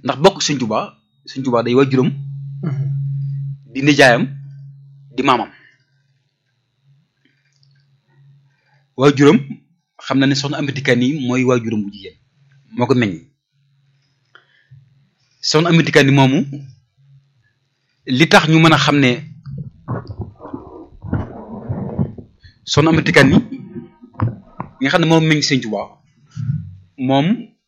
ndax bokk Sëñ Tuubaa Sëñ Tuubaa day waajuram di nijaayam di maamam waajuram xam na ne soxna Amady Kane yi mooy waajuram bu jigéen moo ko meññ soxna Amady Kane yi moomu li tax ñu mën a xam ne soxna Amady Kane yi nga xam ne moom meññ Sëñ Tuubaa moom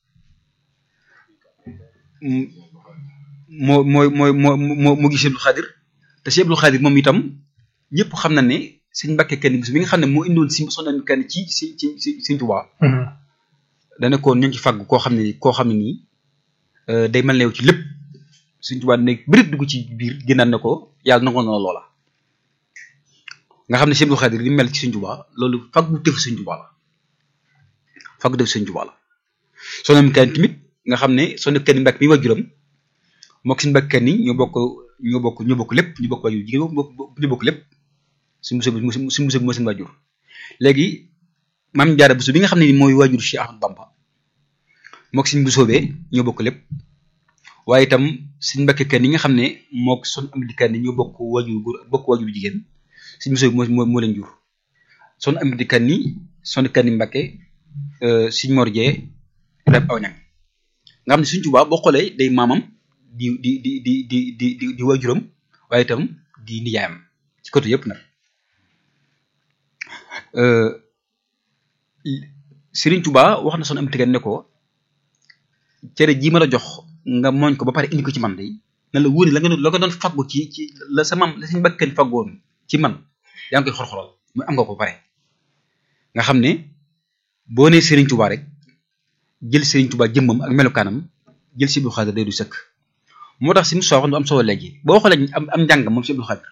moo mooy mooy moo moo moo gis Abdul Xaadir te si Abdul Xaadir moom itam ñëpp xam na ne sëñ Mbàkke Kane bi nga xam ne moo indoon si soxna Amady Kane ci si ci si Sëñ Tuubaa dana ko ñu ngi ci fàgg koo xam ne koo xam ne nii day mel ne yow ci lépp Sëñ Tuubaa ne bërit dugg ci biir gënaan ne ko yàlla nangoon na loola nga xam ne si Abdul Xaadir li mel ci Sëñ Tuubaa loolu fàggu tëfu Sëñ Tuubaa la fàggu tëfu Sëñ Tuubaa la soxna Amady Kane tamit nga xam ne soxna Kane Mbàkke mi waajuram mook suñu Mbàkke Kane ñoo bokk ñoo bokk ñoo bokk lépp ñu bokk waajur jigéen ñu bokk lépp suñu musée bi suñu musée bi moo seen waajur léegi maam Jaara Buso bi nga xam ne ni mooy waajur Cheikh Ahmadou Bamba mook suñu Busoobee ñoo bokk lépp waaye itam suñu Mbàkke Kane yi nga xam ne mook Soxna Amady Kane ñoo bokk waajur góor bokk waajur jigéen suñu Buso bi moo moo leen jur Soxna Amady Kane ni Soxna Kane Mbàkke suñu Mor Jee rek aw ñang nga xam ne Sëñ Tuubaa boo xoolee day maamam di di di di di di di di waajuram waaye itam di nijaayam ci côté yëpp nag Sëriñ Tuubaa wax na Soxna Amady Kane ne ko cere jii ma la jox nga mooñ ko ba pare indi ko ci man de na la wóor la nga la nga doon faggu ci ci la sa maam la Sëñ Mbàkke Kane faggoon ci man yaa ngi koy xor-xoral muy am nga ko ba pare nga xam ne boo nee Sëriñ Tuubaa rek jël Sëriñ Tuubaa jëmmam ak melokaanam jël si Abdul Xaadir day du sëkk moo tax si mu sooxoon du am solo léegi boo xoolee am am njàng moom si Abdul Xaadir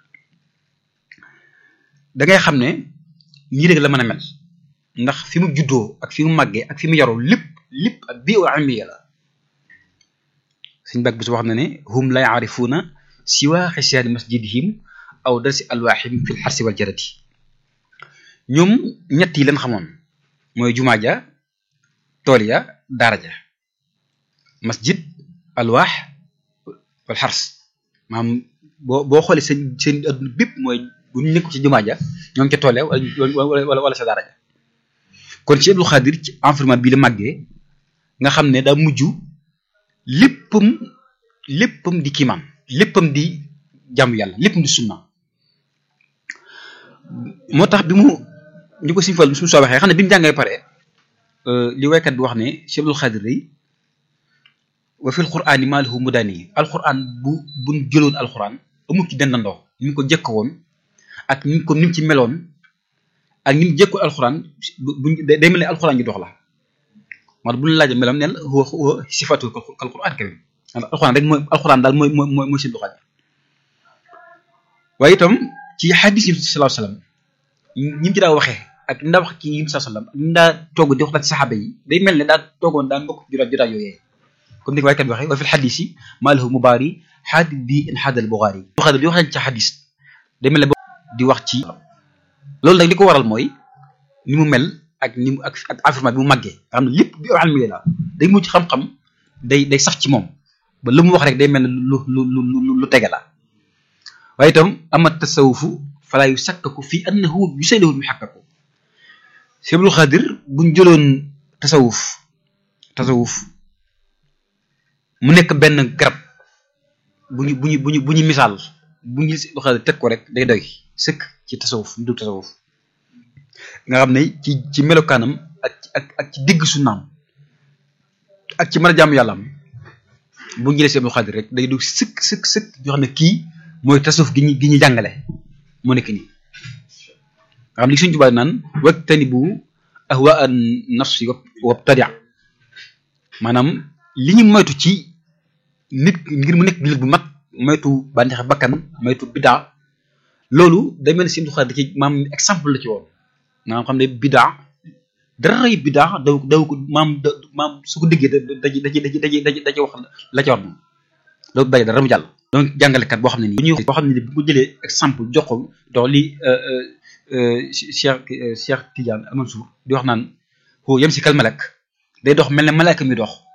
da ngay xam ne nii rek la mën a mel ndax fi mu juddoo ak fi mu màggee ak fi mu yaroo lépp lépp ak bii wa amiya la suñ bàgg bi su wax na ne hum la yaarifuuna siwa xisyaani masjidihim aw darsi alwaaxim fi lxarsi wal jarati ñoom ñett yi leen xamoon mooy jumaa ja tool ya daara ja masjid alwaax wal xars maanaam boo boo xoolee seen seen adduna bépp mooy bu ñu nekk ci jumaa ja ñoo ngi ca tool ya wala wala wala sa daara ja kon ci Abdul Xaadir ci environnement bii la màggee nga xam ne daa mujj léppam léppam di kiimaan léppam di jàmm yàlla léppam di sunna moo tax bi mu ñu ko siñ fal suñu soo waxee xam ne bi mu jàngee pare li waykat bi wax ne Cheikh Abdul Xaadir day wa fil qur'aani maa lahu mudaani alquran bu buñ jëloon alquran amul ci dendandoo ni mu ko jëkk woon ak ni mu ko ni mu ci meloon ak ni mu jëkko alquran buñ day mel ne alquran ji dox la moo bu ñu laajee melam neen huwa huwa sifatu kal qur'aan karim alquran rek mooy alquran daal mooy mooy mooy seen doxal waaye itam ci xadis yi sallallahu alayhi wasallam ñi mu ci daa waxee ak ni daa wax ci yi sallallahu alayhi wasallam ak ni daa toog di wax ci saxaaba yi day mel ne daa toogoon daan bokk jotaay jotaay yooyee comme ni ko waykat bi waxee wa fil xadis yi maa lahu mubaari xaadis bi in xaadal buxaari buxaari di wax ci xadis day mel ne di wax ci loolu nag li ko waral mooy ni mu mel ak ni mu ak ak environnement bi mu màggee nga xam ne lépp bi almi la day mujj xam-xam day day sax ci moom ba lu mu wax rek day mel ne lu lu lu lu tege la waaye itam amat tasawufu falaa yu sakkaku fii annahu yusaylihul mu xàkkaku Cheikh Abdul Xaadir buñ jëloon tasawuf tasawuf mu nekk benn garab bu ñu bu ñu bu ñu bu ñu misaal bu ñu Abdul Xaadir teg ko rek day doy sëkk ci tasawuf ñu dugg tasawuf nga xam ne ci ci melokaanam ak ak ak ci digg sunnaam ak ci mën a jàmm yàlla am bu ñu jëlee si Abdul Xaadir rek day dugg sëkk sëkk sëkk yoo xam ne kii mooy tasawuf gi ñu gi ñu jàngale moo nekk nii nga xam ne suñu tubaab naan wajtani bu ahwa an nafsi wabtadia maanaam li ñu moytu ci nit ngir mu nekk jullit bu mat moytu bànneex bakkan moytu bidaa loolu day mel ni si Abdul Xaadir ci maam exemple la ci woon maanaam xam ne bidaa dara yi bidaa daw daw ko maam maam su ko déggee da daji daji daji daji daji daji wax la ca war moom loolu bàyyi dara mu jàll donc jàngalekat boo xam ne nii bu ñuy wax boo xam ne nii bu ko jëlee exemple jox ko dox li Cheikh Cheikh Tidiane Al Mansour di wax naan foo yem si kal malak day dox mel ne malaka mi dox